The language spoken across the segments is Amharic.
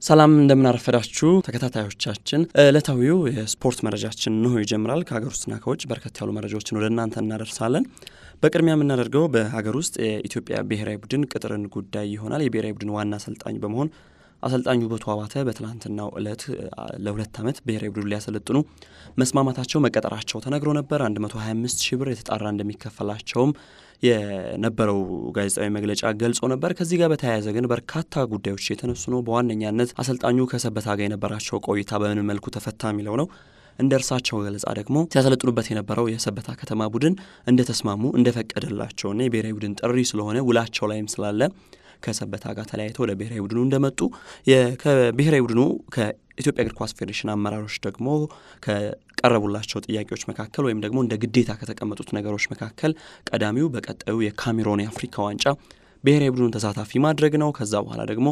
ሰላም እንደምናረፈዳችሁ ተከታታዮቻችን፣ ዕለታዊው የስፖርት መረጃችን እንሆ ይጀምራል። ከሀገር ውስጥና ከውጭ በርከት ያሉ መረጃዎችን ወደ እናንተ እናደርሳለን። በቅድሚያ የምናደርገው በሀገር ውስጥ የኢትዮጵያ ብሔራዊ ቡድን ቅጥርን ጉዳይ ይሆናል። የብሔራዊ ቡድን ዋና አሰልጣኝ በመሆን አሰልጣኝ ውበቱ አባተ በትላንትናው ዕለት ለሁለት ዓመት ብሔራዊ ቡድን ሊያሰለጥኑ መስማማታቸው መቀጠራቸው ተነግሮ ነበር። 125 ሺህ ብር የተጣራ እንደሚከፈላቸውም የነበረው ጋዜጣዊ መግለጫ ገልጾ ነበር። ከዚህ ጋር በተያያዘ ግን በርካታ ጉዳዮች የተነሱ ነው። በዋነኛነት አሰልጣኙ ከሰበታ ጋር የነበራቸው ቆይታ በምን መልኩ ተፈታ የሚለው ነው። እንደ እርሳቸው ገለጻ ደግሞ ሲያሰለጥኑበት የነበረው የሰበታ ከተማ ቡድን እንደተስማሙ እንደፈቀደላቸውና የብሔራዊ ቡድን ጥሪ ስለሆነ ውላቸው ላይም ስላለ ከሰበታ ጋር ተለያይተው ወደ ብሔራዊ ቡድኑ እንደመጡ ከብሔራዊ ቡድኑ ከኢትዮጵያ እግር ኳስ ፌዴሬሽን አመራሮች ደግሞ ከቀረቡላቸው ጥያቄዎች መካከል ወይም ደግሞ እንደ ግዴታ ከተቀመጡት ነገሮች መካከል ቀዳሚው በቀጣዩ የካሜሮን የአፍሪካ ዋንጫ ብሔራዊ ቡድኑን ተሳታፊ ማድረግ ነው። ከዛ በኋላ ደግሞ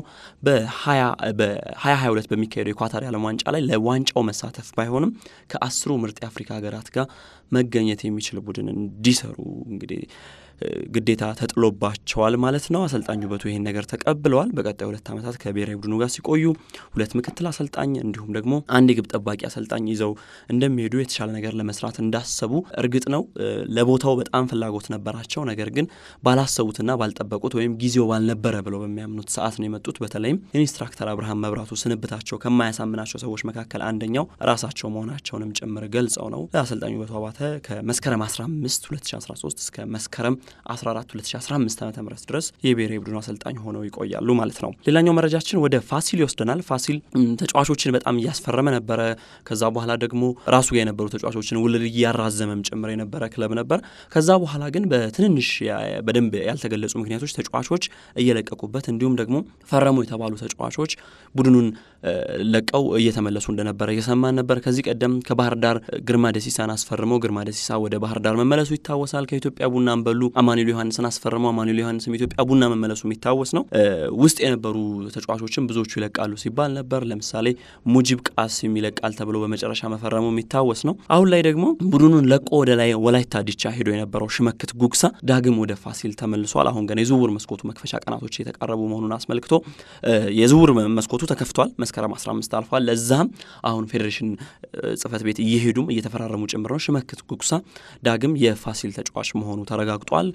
በ2022 በሚካሄደው የኳታር የዓለም ዋንጫ ላይ ለዋንጫው መሳተፍ ባይሆንም ከአስሩ ምርጥ የአፍሪካ ሀገራት ጋር መገኘት የሚችል ቡድን እንዲሰሩ እንግዲህ ግዴታ ተጥሎባቸዋል ማለት ነው። አሰልጣኝ ውበቱ ይህን ነገር ተቀብለዋል። በቀጣይ ሁለት ዓመታት ከብሔራዊ ቡድኑ ጋር ሲቆዩ ሁለት ምክትል አሰልጣኝ እንዲሁም ደግሞ አንድ የግብ ጠባቂ አሰልጣኝ ይዘው እንደሚሄዱ የተሻለ ነገር ለመስራት እንዳሰቡ እርግጥ ነው። ለቦታው በጣም ፍላጎት ነበራቸው። ነገር ግን ባላሰቡትና ባልጠበቁት ወይም ጊዜው ባልነበረ ብለው በሚያምኑት ሰዓት ነው የመጡት። በተለይም ኢንስትራክተር አብርሃም መብራቱ ስንብታቸው ከማያሳምናቸው ሰዎች መካከል አንደኛው ራሳቸው መሆናቸውንም ጭምር ገልጸው ነው አሰልጣኝ ውበቱ አባተ ከመስከረም 15 2013 እስከ መስከረም 14 2015 ዓ ም ድረስ የብሔራዊ ቡድኑ አሰልጣኝ ሆነው ይቆያሉ ማለት ነው። ሌላኛው መረጃችን ወደ ፋሲል ይወስደናል። ፋሲል ተጫዋቾችን በጣም እያስፈረመ ነበረ። ከዛ በኋላ ደግሞ ራሱ ጋር የነበሩ ተጫዋቾችን ውልድ እያራዘመም ጭምር የነበረ ክለብ ነበር። ከዛ በኋላ ግን በትንንሽ በደንብ ያልተገለጹ ምክንያቶች ተጫዋቾች እየለቀቁበት እንዲሁም ደግሞ ፈረሙ የተባሉ ተጫዋቾች ቡድኑን ለቀው እየተመለሱ እንደነበረ እየሰማን ነበር። ከዚህ ቀደም ከባህር ዳር ግርማ ደሲሳን አስፈርመው ግርማ ደሲሳ ወደ ባህር ዳር መመለሱ ይታወሳል። ከኢትዮጵያ ቡናን በሉ አማኑኤል ዮሐንስን አስፈርመው አማኑኤል ዮሐንስም ኢትዮጵያ ቡና መመለሱ የሚታወስ ነው። ውስጥ የነበሩ ተጫዋቾችም ብዙዎቹ ይለቃሉ ሲባል ነበር። ለምሳሌ ሙጂብ ቃሲም ይለቃል ተብሎ በመጨረሻ መፈረሙ የሚታወስ ነው። አሁን ላይ ደግሞ ቡድኑን ለቆ ወደ ላይ ወላይታ ዲቻ ሄዶ የነበረው ሽመክት ጉግሳ ዳግም ወደ ፋሲል ተመልሷል። አሁን ገና የዝውውር መስኮቱ መክፈቻ ቀናቶች የተቃረቡ መሆኑን አስመልክቶ የዝውውር መስኮቱ ተከፍቷል። መስከረም 15 አልፏል። ለዛም አሁን ፌዴሬሽን ጽህፈት ቤት እየሄዱም እየተፈራረሙ ጭምር ነው። ሽመክት ጉግሳ ዳግም የፋሲል ተጫዋች መሆኑ ተረጋግጧል።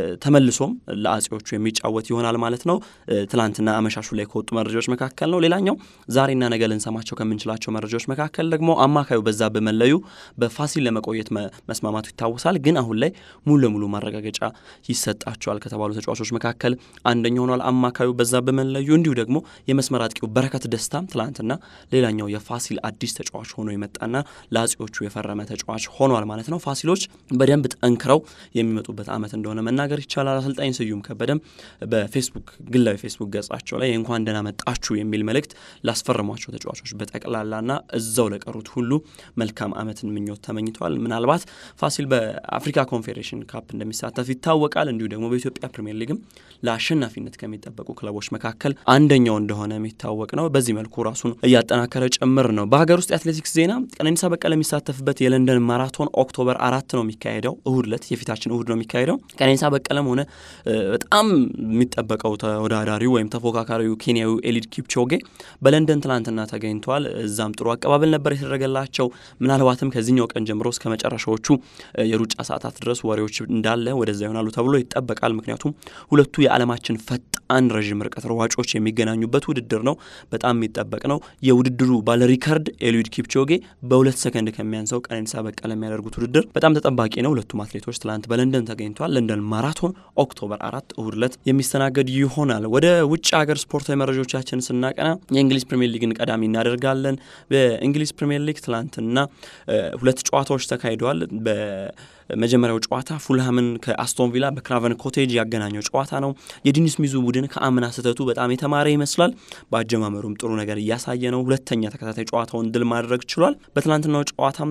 ተመልሶም ለአጼዎቹ የሚጫወት ይሆናል ማለት ነው። ትላንትና አመሻሹ ላይ ከወጡ መረጃዎች መካከል ነው። ሌላኛው ዛሬና ነገ ልንሰማቸው ከምንችላቸው መረጃዎች መካከል ደግሞ አማካዩ በዛብህ መለዩ በፋሲል ለመቆየት መስማማቱ ይታወሳል። ግን አሁን ላይ ሙሉ ለሙሉ ማረጋገጫ ይሰጣቸዋል ከተባሉ ተጫዋቾች መካከል አንደኛው ሆኗል አማካዩ በዛብህ መለዩ። እንዲሁ ደግሞ የመስመር አጥቂው በረከት ደስታም ትላንትና ሌላኛው የፋሲል አዲስ ተጫዋች ሆኖ የመጣና ለአጼዎቹ የፈረመ ተጫዋች ሆኗል ማለት ነው። ፋሲሎች በደንብ ጠንክረው የሚመጡበት ዓመት እንደሆነ መናገር ይቻላል። አሰልጣኝ ስዩም ከበደም በፌስቡክ ግላዊ ፌስቡክ ገጻቸው ላይ እንኳን ደህና መጣችሁ የሚል መልእክት ላስፈረሟቸው ተጫዋቾች በጠቅላላና እዛው ለቀሩት ሁሉ መልካም ዓመትን ምኞት ተመኝተዋል። ምናልባት ፋሲል በአፍሪካ ኮንፌዴሬሽን ካፕ እንደሚሳተፍ ይታወቃል። እንዲሁ ደግሞ በኢትዮጵያ ፕሪምየር ሊግም ለአሸናፊነት ከሚጠበቁ ክለቦች መካከል አንደኛው እንደሆነ የሚታወቅ ነው። በዚህ መልኩ ራሱን እያጠናከረ ጭምር ነው። በሀገር ውስጥ የአትሌቲክስ ዜና ቀነኒሳ በቀለ የሚሳተፍበት የለንደን ማራቶን ኦክቶበር አራት ነው የሚካሄደው እሁድ ዕለት የፊታችን እሁድ ነው የሚካሄደው ቀነኒሳ በቀለም ሆነ በጣም የሚጠበቀው ተወዳዳሪው ወይም ተፎካካሪው ኬንያዊ ኤሊድ ኪፕቾጌ በለንደን ትላንትና ተገኝተዋል። እዛም ጥሩ አቀባበል ነበር የተደረገላቸው። ምናልባትም ከዚህኛው ቀን ጀምሮ እስከ መጨረሻዎቹ የሩጫ ሰዓታት ድረስ ወሬዎች እንዳለ ወደዛ ይሆናሉ ተብሎ ይጠበቃል። ምክንያቱም ሁለቱ የዓለማችን ፈጣን ረዥም ርቀት ሯጮች የሚገናኙበት ውድድር ነው። በጣም የሚጠበቅ ነው። የውድድሩ ባለ ሪከርድ ኤሊድ ኪፕቾጌ በሁለት ሰከንድ ከሚያንሰው ቀነኒሳ በቀለ የሚያደርጉት ውድድር በጣም ተጠባቂ ነው። ሁለቱም አትሌቶች ትላንት በለንደን ተገኝተዋል። ለንደን ማራቶን ኦክቶበር አራት እሁድ ዕለት የሚስተናገድ ይሆናል። ወደ ውጭ ሀገር ስፖርታዊ መረጃዎቻችን ስናቀና የእንግሊዝ ፕሪምየር ሊግን ቀዳሚ እናደርጋለን። በእንግሊዝ ፕሪምየር ሊግ ትላንትና ሁለት ጨዋታዎች ተካሂደዋል። መጀመሪያው ጨዋታ ፉልሃምን ከአስቶን ቪላ በክራቨን ኮቴጅ ያገናኘው ጨዋታ ነው። የዲኒስ ሚዙ ቡድን ከአምና ስህተቱ በጣም የተማረ ይመስላል። በአጀማመሩም ጥሩ ነገር እያሳየ ነው። ሁለተኛ ተከታታይ ጨዋታውን ድል ማድረግ ችሏል። በትናንትናው ጨዋታም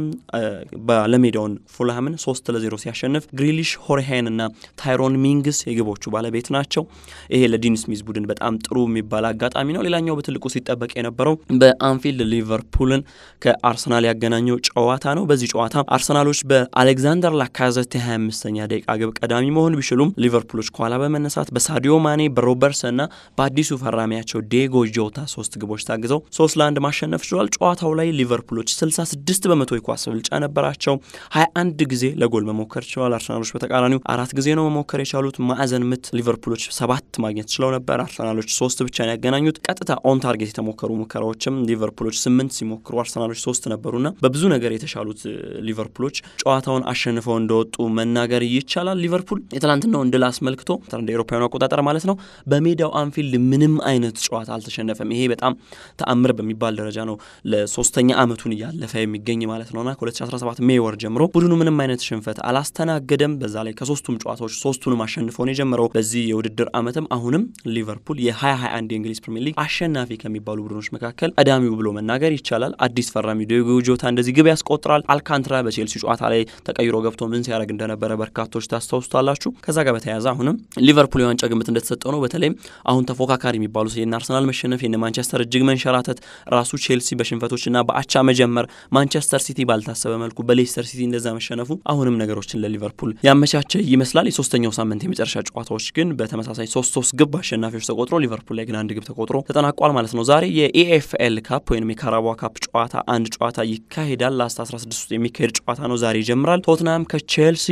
ባለሜዳውን ፉልሃምን ሶስት ለዜሮ ሲያሸንፍ ግሪሊሽ፣ ሆሪሃን እና ታይሮን ሚንግስ የግቦቹ ባለቤት ናቸው። ይሄ ለዲኒስ ሚዝ ቡድን በጣም ጥሩ የሚባል አጋጣሚ ነው። ሌላኛው በትልቁ ሲጠበቅ የነበረው በአንፊልድ ሊቨርፑልን ከአርሰናል ያገናኘው ጨዋታ ነው። በዚህ ጨዋታ አርሰናሎች በአሌክዛንደር ላካዘት የ25ኛ ደቂቃ ግብ ቀዳሚ መሆን ቢችሉም ሊቨርፑሎች ከኋላ በመነሳት በሳዲዮ ማኔ፣ በሮብ ሮበርትሰንና በአዲሱ ፈራሚያቸው ዴጎ ጆታ ሶስት ግቦች ታግዘው ሶስት ለአንድ ማሸነፍ ችሏል። ጨዋታው ላይ ሊቨርፑሎች 66 በመቶ የኳስ ብልጫ ነበራቸው። 21 ጊዜ ለጎል መሞከር ችለዋል። አርሰናሎች በተቃራኒው አራት ጊዜ ነው መሞከር የቻሉት። ማዕዘን ምት ሊቨርፑሎች ሰባት ማግኘት ችለው ነበር። አርሰናሎች ሶስት ብቻ ነው ያገናኙት። ቀጥታ ኦን ታርጌት የተሞከሩ ሙከራዎችም ሊቨርፑሎች ስምንት ሲሞክሩ አርሰናሎች ሶስት ነበሩና በብዙ ነገር የተሻሉት ሊቨርፑሎች ጨዋታውን አሸንፈው እንደወጡ መናገር ይቻላል። ሊቨርፑል የትላንትናውን ድል አስመልክቶ እንደ ኤሮፓውያኑ አቆጣጠር ማለት ነው በሜዳው አንፊልድ ምንም አይነት ጨዋታ አልተሸነፈም። ይሄ በጣም ተአምር በሚባል ደረጃ ነው። ለሶስተኛ ዓመቱን እያለፈ የሚገኝ ማለት ነውና ከ2017 ሜይ ወር ጀምሮ ቡድኑ ምንም አይነት ሽንፈት አላስተናገደም። በዛ ላይ ከሶስቱም ጨዋታዎች ሶስቱንም አሸንፎ ነው የጀመረው። በዚህ የውድድር ዓመትም አሁንም ሊቨርፑል የ2021 የእንግሊዝ ፕሪሚየር ሊግ አሸናፊ ከሚባሉ ቡድኖች መካከል ቀዳሚው ብሎ መናገር ይቻላል። አዲስ ፈራሚ ዲዮጎ ጆታ እንደዚህ ግብ ያስቆጥራል። አልካንትራ በቼልሲ ጨዋታ ላይ ተቀይሮ ገብቶ ምን ሲያደርግ እንደነበረ በርካቶች ታስታውሱታላችሁ። ከዛ ጋር በተያያዘ አሁንም ሊቨርፑል የዋንጫ ግምት እንደተሰጠው ነው። በተለይም አሁን ተፎካካሪ የሚባሉት የነ አርሰናል መሸነፍ፣ የነ ማንቸስተር እጅግ መንሸራተት፣ ራሱ ቼልሲ በሽንፈቶችና በአቻ መጀመር፣ ማንቸስተር ሲቲ ባልታሰበ መልኩ በሌስተር ሲቲ እንደዛ መሸነፉ አሁንም ነገሮችን ለሊቨርፑል ያመቻቸ ይመስላል። የሶስተኛው ሳምንት የመጨረሻ ጨዋታዎች ግን በተመሳሳይ ሶስት ሶስት ግብ አሸናፊዎች ተቆጥሮ ሊቨርፑል ላይ ግን አንድ ግብ ተቆጥሮ ተጠናቋል ማለት ነው። ዛሬ የኢኤፍኤል ካፕ ወይም የካራባ ካፕ ጨዋታ አንድ ጨዋታ ይካሄዳል። ላስት 16 ውስጥ የሚካሄድ ጨዋታ ነው። ዛሬ ይጀምራል። ቶትናም ከቼልሲ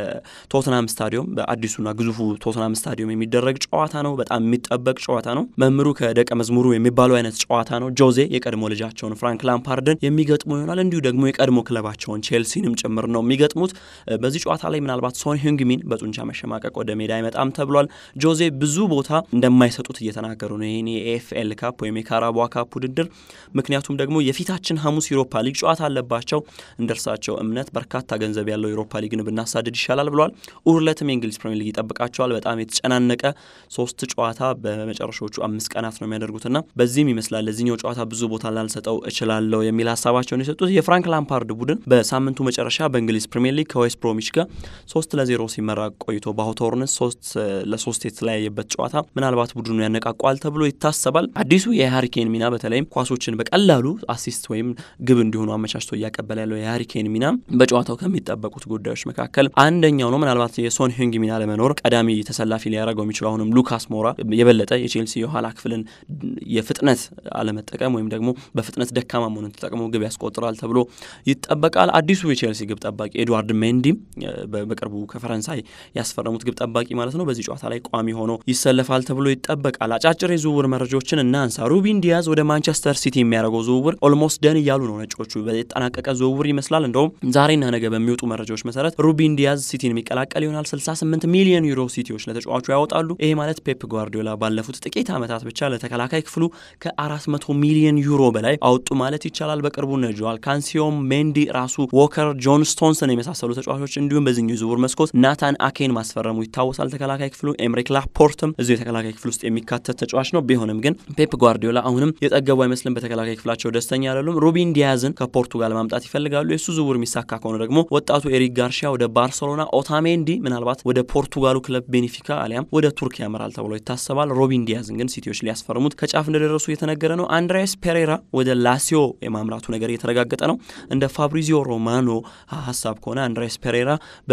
በቶትናም ስታዲየም በአዲሱና ግዙፉ ቶትናም ስታዲየም የሚደረግ ጨዋታ ነው። በጣም የሚጠበቅ ጨዋታ ነው። መምህሩ ከደቀ መዝሙሩ የሚባለው አይነት ጨዋታ ነው። ጆዜ የቀድሞ ልጃቸውን ፍራንክ ላምፓርድን የሚገጥሙ ይሆናል። እንዲሁ ደግሞ የቀድሞ ክለባቸውን ቼልሲንም ጭምር ነው የሚገጥሙት። በዚህ ጨዋታ ላይ ምናልባት ሶን ሂንግሚን በጡንቻ መሸማቀቅ ወደ ሜዳ አይመጣም ተብሏል። ጆዜ ብዙ ቦታ እንደማይሰጡት እየተናገሩ ነው ይህን የኤፍኤል ካፕ ወይም የካራቧ ካፕ ውድድር። ምክንያቱም ደግሞ የፊታችን ሐሙስ ዩሮፓ ሊግ ጨዋታ አለባቸው። እንደ እርሳቸው እምነት በርካታ ገንዘብ ያለው ዩሮፓ ሊግን ብናሳድድ ይሻላል ብለዋል። እሁድለትም የእንግሊዝ ፕሪሚየር ሊግ ይጠብቃቸዋል። በጣም የተጨናነቀ ሶስት ጨዋታ በመጨረሻዎቹ አምስት ቀናት ነው የሚያደርጉትና በዚህም ይመስላል ለዚህኛው ጨዋታ ብዙ ቦታ ላልሰጠው እችላለሁ የሚል ሀሳባቸውን የሰጡት የፍራንክ ላምፓርድ ቡድን በሳምንቱ መጨረሻ በእንግሊዝ ፕሪሚየር ሊግ ከዌስት ብሮሚች ጋር ሶስት ለዜሮ ሲመራ ቆይቶ በአውቶርንስ ሶስት ለሶስት የተለያየበት ጨዋታ ምናልባት ቡድኑ ያነቃቋል ተብሎ ይታሰባል። አዲሱ የሃሪኬን ሚና በተለይም ኳሶችን በቀላሉ አሲስት ወይም ግብ እንዲሆኑ አመቻችቶ እያቀበለ ያለው የሃሪኬን ሚና በጨዋታው ከሚጠበቁት ጉዳዮች መካከል አንደኛው ነው። ምናልባት የሶን ሂንግ ሚና ለመኖር ቀዳሚ ተሰላፊ ሊያደርገው የሚችለው አሁንም ሉካስ ሞራ የበለጠ የቼልሲ የኋላ ክፍልን የፍጥነት አለመጠቀም ወይም ደግሞ በፍጥነት ደካማ መሆኑን ተጠቅሞ ግብ ያስቆጥራል ተብሎ ይጠበቃል። አዲሱ የቼልሲ ግብ ጠባቂ ኤድዋርድ ሜንዲም በቅርቡ ከፈረንሳይ ያስፈረሙት ግብ ጠባቂ ማለት ነው በዚህ ጨዋታ ላይ ቋሚ ሆኖ ይሰለፋል ተብሎ ይጠበቃል። አጫጭር የዝውውር መረጃዎችን እናንሳ። ሩቢን ዲያዝ ወደ ማንቸስተር ሲቲ የሚያደርገው ዝውውር ኦልሞስት ደን እያሉ ነው ነጮቹ። የተጠናቀቀ ዝውውር ይመስላል። እንደውም ዛሬና ነገ በሚወጡ መረጃዎች መሰረት ሩቢን ዲያዝ ሲቲን የሚቀላቀል ይሆናል። 68 ሚሊዮን ዩሮ ሲቲዎች ለተጫዋቹ ያወጣሉ። ይሄ ማለት ፔፕ ጓርዲዮላ ባለፉት ጥቂት ዓመታት ብቻ ለተከላካይ ክፍሉ ከ400 ሚሊዮን ዩሮ በላይ አወጡ ማለት ይቻላል። በቅርቡ ነ ጆዋል ካንሲዮም፣ ሜንዲ፣ ራሱ ዎከር፣ ጆን ስቶንስን የመሳሰሉ ተጫዋቾች እንዲሁም በዚህኛው ዝውውር መስኮት ናታን አኬን ማስፈረሙ ይታወሳል። ተከላካይ ክፍሉ ኤምሪክ ላፖርትም እዚሁ የተከላካይ ክፍል ውስጥ የሚካተት ተጫዋች ነው። ቢሆንም ግን ፔፕ ጓርዲዮላ አሁንም የጠገቡ አይመስልም። በተከላካይ ክፍላቸው ደስተኛ አይደሉም። ሩቢን ዲያዝን ከፖርቱጋል ማምጣት ይፈልጋሉ። የእሱ ዝውውር የሚሳካ ከሆነ ደግሞ ወጣቱ ኤሪክ ጋርሺያ ወደ ባርሰሎና፣ ኦታሜንዲ ምናልባት ወደ ፖርቱጋሉ ክለብ ቤኔፊካ አሊያም ወደ ቱርክ ያመራል ተብሎ ይታሰባል። ሮቢን ዲያዝን ግን ሲቲዎች ሊያስፈርሙት ከጫፍ እንደደረሱ እየተነገረ ነው። አንድሬስ ፔሬራ ወደ ላሲዮ የማምራቱ ነገር እየተረጋገጠ ነው። እንደ ፋብሪዚዮ ሮማኖ ሀሳብ ከሆነ አንድሬስ ፔሬራ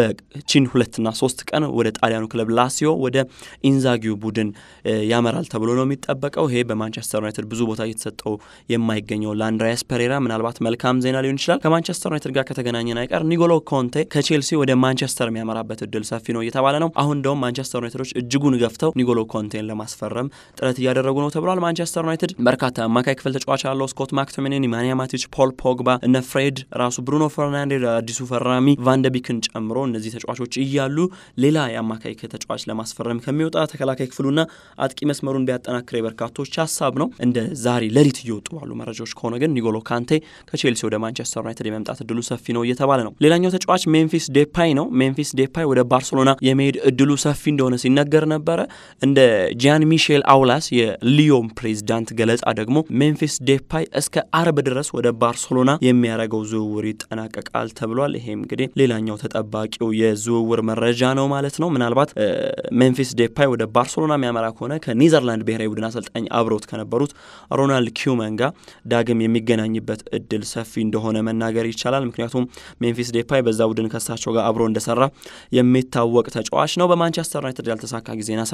በቺን ሁለትና ሶስት ቀን ወደ ጣሊያኑ ክለብ ላሲዮ ወደ ኢንዛጊው ቡድን ያመራል ተብሎ ነው የሚጠበቀው። ይሄ በማንቸስተር ዩናይትድ ብዙ ቦታ እየተሰጠው የማይገኘው ለአንድሪያስ ፔሬራ ምናልባት መልካም ዜና ሊሆን ይችላል። ከማንቸስተር ዩናይትድ ጋር ከተገናኘን አይቀር ኒጎሎ ኮንቴ ከቼልሲ ወደ ማንቸስተር የሚያመራበት እድል ሰፊ ነው እየተባለ ነው። አሁን እንደውም ማንቸስተር ዩናይትዶች እጅጉን ገፍተው ኒጎሎ ኮንቴን ለማስፈረም ጥረት እያደረጉ ነው ተብሏል። ማንቸስተር ዩናይትድ በርካታ አማካይ ክፍል ተጫዋች ያለው ስኮት ማክቶሚኔን፣ ኢማኒያ ማቲች፣ ፖል ፖግባ፣ እነ ፍሬድ ራሱ ብሩኖ ፈርናንዴዝ አዲሱ ፈራሚ ቫንደቢክን ጨምሮ እነዚህ ተጫዋቾች እያሉ ሌላ የአማካይ ተጫዋች ለማስፈረም ከሚወጣ ተከላካይ ክፍሉና አጥቂ መስመሩን ቢያጠናክር የበርካቶች ሀሳብ ነው። እንደ ዛሬ ሌሊት እየወጡ ባሉ መረጃዎች ከሆነ ግን ኒጎሎ ካንቴ ከቼልሲ ወደ ማንቸስተር ዩናይትድ የመምጣት እድሉ ሰፊ ነው እየተባለ ነው። ሌላኛው ተጫዋች ሜምፊስ ዴፓይ ነው። ሜምፊስ ዴፓይ ወደ ባርሴሎና የመሄድ እድሉ ሰፊ እንደሆነ ሲነገር ነበረ። እንደ ጂያን ሚሼል አውላስ የሊዮን ፕሬዚዳንት ገለጻ ደግሞ ሜምፊስ ዴፓይ እስከ አርብ ድረስ ወደ ባርሴሎና የሚያደርገው ዝውውር ይጠናቀቃል ተብሏል። ይሄም እንግዲህ ሌላኛው ተጠባቂው የዝውውር መረጃ ነው ማለት ነው። ምናልባት ሜምፊስ ዴፓይ ወደ ባርሴሎና የሚያመራ ከሆነ ከኒዘርላንድ ብሔራዊ ቡድን አሰልጣኝ አብረውት ከነበሩት ሮናልድ ኪውመን ጋር ዳግም የሚገናኝበት እድል ሰፊ እንደሆነ መናገር ይቻላል። ምክንያቱም ሜምፊስ ዴፓይ በዛ ቡድን ከሳቸው ጋር አብሮ እንደሰራ የሚታወቅ ተጫዋች ነው። በማንቸስተር ዩናይትድ ያልተሳካ ጊዜን አሳልፎ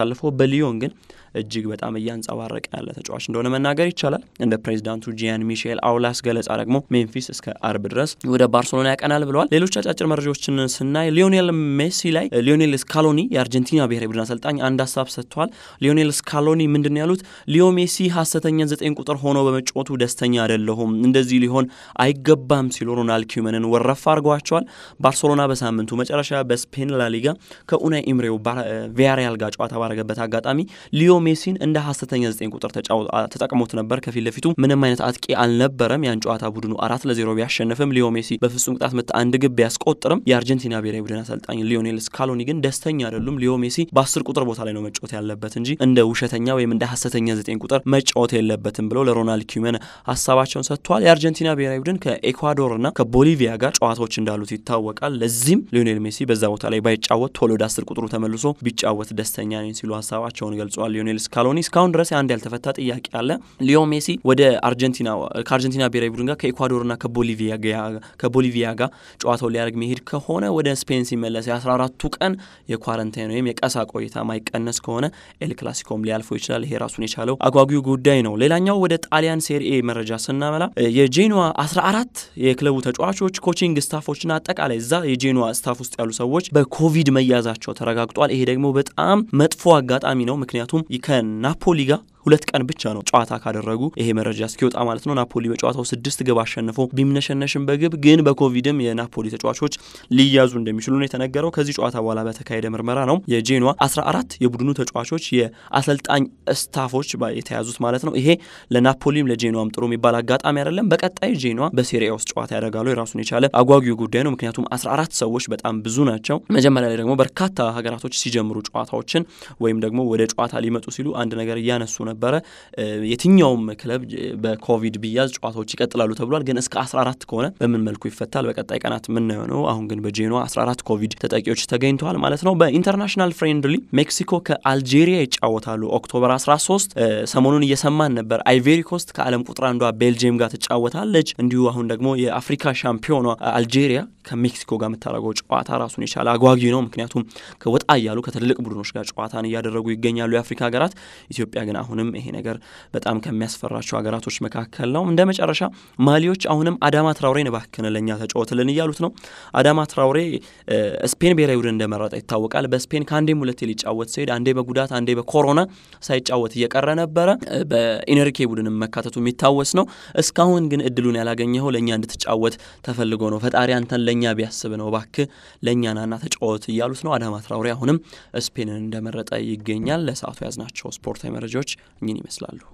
በሊዮን ግን እጅግ በጣም እያንጸባረቀ ያለ ተጫዋች እንደሆነ መናገር ይቻላል። እንደ ፕሬዚዳንቱ ጂያን ሚሼል አውላስ ገለጻ ደግሞ ሜምፊስ እስከ አርብ ድረስ ወደ ባርሴሎና ያቀናል ብለዋል። ሌሎች አጫጭር መረጃዎችን ስናይ ሊዮኔል ሜሲ ላይ ሊዮኔል ስካሎኒ የአርጀንቲና ብሔራዊ ቡድን አሰልጣኝ አንድ ሀሳብ ሰጥተዋል። ሊዮኔል ስካሎኒ ምንድን ያሉት ሊዮ ሜሲ ሀሰተኛ ዘጠኝ ቁጥር ሆኖ በመጫወቱ ደስተኛ አይደለሁም፣ እንደዚህ ሊሆን አይገባም ሲሉ ሮናልድ ኪውመንን ወረፋ አድርገዋቸዋል። ባርሴሎና በሳምንቱ መጨረሻ በስፔን ላሊጋ ከኡናይ ኢምሬው ቪያሪያል ጋር ጨዋታ ባረገበት አጋጣሚ ሊዮ ሜሲን እንደ ሀሰተኛ ዘጠኝ ቁጥር ተጠቅሞት ነበር። ከፊት ለፊቱ ምንም አይነት አጥቂ አልነበረም። ያን ጨዋታ ቡድኑ አራት ለዜሮ ቢያሸንፍም ሊዮ ሜሲ በፍጹም ቅጣት ምት አንድ ግብ ቢያስቆጥርም የአርጀንቲና ብሔራዊ ቡድን አሰልጣኝ ሊዮኔል ስካሎኒ ግን ደስተኛ አይደሉም። ሊዮ ሜሲ በአስር ቁጥር ቦታ ላይ ነው መጫወት ያለበት እንጂ እንደ ውሸተኛ ወይም እንደ ሀሰተኛ ዘጠኝ ቁጥር መጫወት የለበትም ብለው ለሮናልድ ኪውመን ሀሳባቸውን ሰጥተዋል። የአርጀንቲና ብሔራዊ ቡድን ከኤኳዶርና ከቦሊቪያ ጋር ጨዋታዎች እንዳሉት ይታወቃል። ለዚህም ሊዮኔል ሜሲ በዛ ቦታ ላይ ባይጫወት ቶሎ ወደ አስር ቁጥሩ ተመልሶ ቢጫወት ደስተኛ ነኝ ሲሉ ሀሳባቸውን ገልጸዋል። ሊዮኔል ስካሎኒ እስካሁን ድረስ አንድ ያልተፈታ ጥያቄ አለ። ሊዮ ሜሲ ወደ አርጀንቲና ከአርጀንቲና ብሔራዊ ቡድን ጋር ከኤኳዶርና ከቦሊቪያ ጋር ጨዋታው ሊያደርግ መሄድ ከሆነ ወደ ስፔን ሲመለስ የአስራ አራቱ ቀን የኳረንታይን ወይም የቀሳ ቆይታ ማይቀነስ ከሆነ ኤል ክላሲኮም ሊያልፈው ይችላል። ይሄ ራሱን የቻለው አጓጊው ጉዳይ ነው። ሌላኛው ወደ ጣሊያን ሴሪኤ መረጃ ስናመላ የጄኖዋ አስራ አራት የክለቡ ተጫዋቾች ኮቺንግ ስታፎችና አጠቃላይ እዛ የጄኖዋ ስታፍ ውስጥ ያሉ ሰዎች በኮቪድ መያዛቸው ተረጋግጧል። ይሄ ደግሞ በጣም መጥፎ አጋጣሚ ነው። ምክንያቱም ከናፖሊ ጋር ሁለት ቀን ብቻ ነው ጨዋታ ካደረጉ ይሄ መረጃ እስኪወጣ ማለት ነው። ናፖሊ በጨዋታው ስድስት ግብ አሸንፎ ቢምነሸነሽም በግብ ግን በኮቪድም የናፖሊ ተጫዋቾች ሊያዙ እንደሚችሉ ነው የተነገረው። ከዚህ ጨዋታ በኋላ በተካሄደ ምርመራ ነው የጄኗ 14 የቡድኑ ተጫዋቾች የአሰልጣኝ ስታፎች የተያዙት ማለት ነው። ይሄ ለናፖሊም ለጄኗም ጥሩ የሚባል አጋጣሚ አይደለም። በቀጣይ ጄኗ በሴሪያ ውስጥ ጨዋታ ያደርጋሉ። የራሱን የቻለ አጓጊው ጉዳይ ነው። ምክንያቱም 14 ሰዎች በጣም ብዙ ናቸው። መጀመሪያ ላይ ደግሞ በርካታ ሀገራቶች ሲጀምሩ ጨዋታዎችን ወይም ደግሞ ወደ ጨዋታ ሊመጡ ሲሉ አንድ ነገር እያነሱ ነበረ። የትኛውም ክለብ በኮቪድ ቢያዝ ጨዋታዎች ይቀጥላሉ ተብሏል። ግን እስከ 14 ከሆነ በምን መልኩ ይፈታል በቀጣይ ቀናት የምናየው ነው። አሁን ግን በጄኗ 14 ኮቪድ ተጠቂዎች ተገኝተዋል ማለት ነው። በኢንተርናሽናል ፍሬንድሊ ሜክሲኮ ከአልጄሪያ ይጫወታሉ ኦክቶበር 13። ሰሞኑን እየሰማን ነበር አይቬሪ ኮስት ከዓለም ቁጥር አንዷ ቤልጅየም ጋር ትጫወታለች። እንዲሁ አሁን ደግሞ የአፍሪካ ሻምፒዮኗ አልጄሪያ ከሜክሲኮ ጋር የምታደርገው ጨዋታ ራሱን የቻለ አጓጊ ነው። ምክንያቱም ከወጣ እያሉ ከትልልቅ ቡድኖች ጋር ጨዋታን እያደረጉ ይገኛሉ የአፍሪካ ሀገራት። ኢትዮጵያ ግን አሁንም ይሄ ነገር በጣም ከሚያስፈራቸው ሀገራቶች መካከል ነው። እንደ መጨረሻ ማሊዎች አሁንም አዳማ ትራውሬን እባክህን ለእኛ ተጫወትልን እያሉት ነው። አዳማ ትራውሬ ስፔን ብሔራዊ ቡድን እንደመረጠ ይታወቃል። በስፔን ከአንዴም ሁለቴ ሊጫወት ሲሄድ አንዴ በጉዳት አንዴ በኮሮና ሳይጫወት እየቀረ ነበረ። በኢነርኬ ቡድንም መካተቱ የሚታወስ ነው። እስካሁን ግን እድሉን ያላገኘኸው ለእኛ እንድትጫወት ተፈልጎ ነው። ፈጣሪ አንተን ለእኛ ቢያስብ ነው። እባክህ ለእኛ ናና ተጫወት እያሉት ነው። አዳማ ትራውሬ አሁንም ስፔንን እንደመረጠ ይገኛል። ለሰዓቱ ያዝናቸው ስፖርታዊ መረጃዎች እኝን ይመስላሉ።